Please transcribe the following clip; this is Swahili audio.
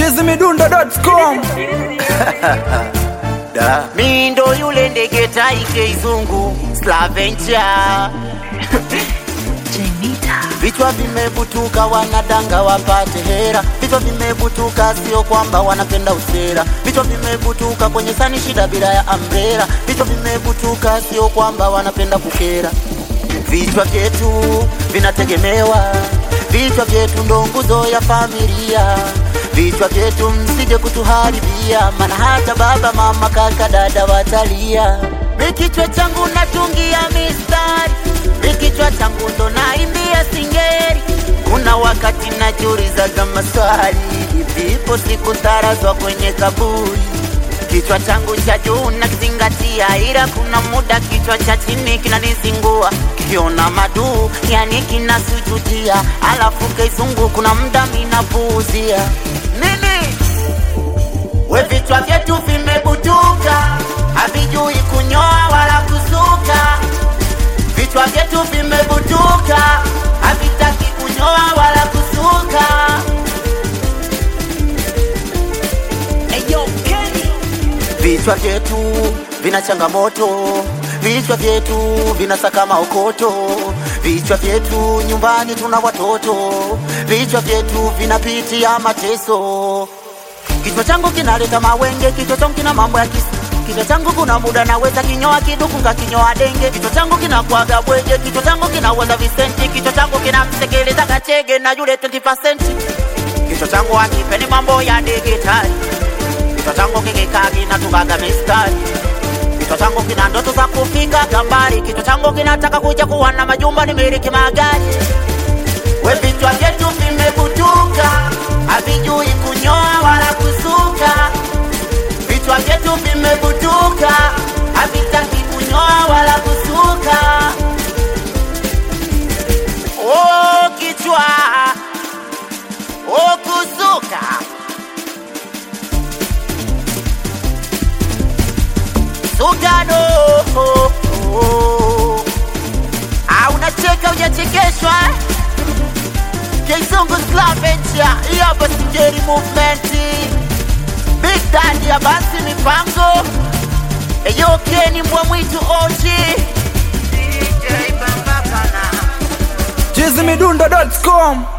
chizimidundo.com Da. Mi ndo yule ndege taike izungu Slaventure Vichwa vimebutuka wanadanga wapate hera, vichwa vimebutuka sio kwamba wanapenda usera, vichwa vimebutuka kwenye sani shida bila ya ambrela, vichwa vimebutuka sio kwamba wanapenda kukera. Vichwa vyetu vinategemewa, vichwa vyetu ndo nguzo ya familia, vichwa vyetu msije kutuharibia, maana hata baba mama kaka dada watalia. Mi kichwa changu natungia mistari, mi kichwa changu ndo naimbia singeri. Kuna wakati najiulizaga maswali, vipo siku tarazwa kwenye kaburi Kichwa changu cha juu nakizingatia, ila kuna muda kichwa cha chini kinanizingua, kikiona maduu yani kinasujudia, alafu kizungu kuna muda minapuuzia nini. We vichwa vyetu vimebutuka, havijui kunyoa wala kusuka. Vichwa vyetu vimebutuka, havitaki kunyoa wala kusuka. Vichwa vyetu vina changamoto, vichwa vyetu vinasaka maokoto, vichwa vyetu nyumbani tuna watoto, vichwa vyetu vinapitia mateso. Kichwa changu kinaleta mawenge, kichwa changu kina mambo ya kisa Kichwa changu kuna muda naweza kinyoa kiduku ngakinyoa denge. Kichwa changu kinakwaga bweje, kichwa changu kinaweza visenti, kichwa changu kinamsekeleza kachege na yule 20%. Kichwa changu hakipeni mambo ya digitali Kichwa changu kikikagi na tukaga mistari. Kichwa changu kina ndoto za kufika gambari. Kichwa changu kinataka kuja kuwa na majumba nimiliki magari. We vichwa vyetu vimebutuka, havijui kunyoa wala kusuka. Vichwa vyetu vimebutuka, havitaki kunyoa wala kusuka. Oh, kichwa oh, kusuka Sugano oh, oh. Ah, unacheka hujachekeshwa eh? Kizungu Slaventure hii hapa Singeli movement Big Daddy ya basi mipango Eyo Keni mbwa mwitu OG DJ Bambapana chizimidundo.com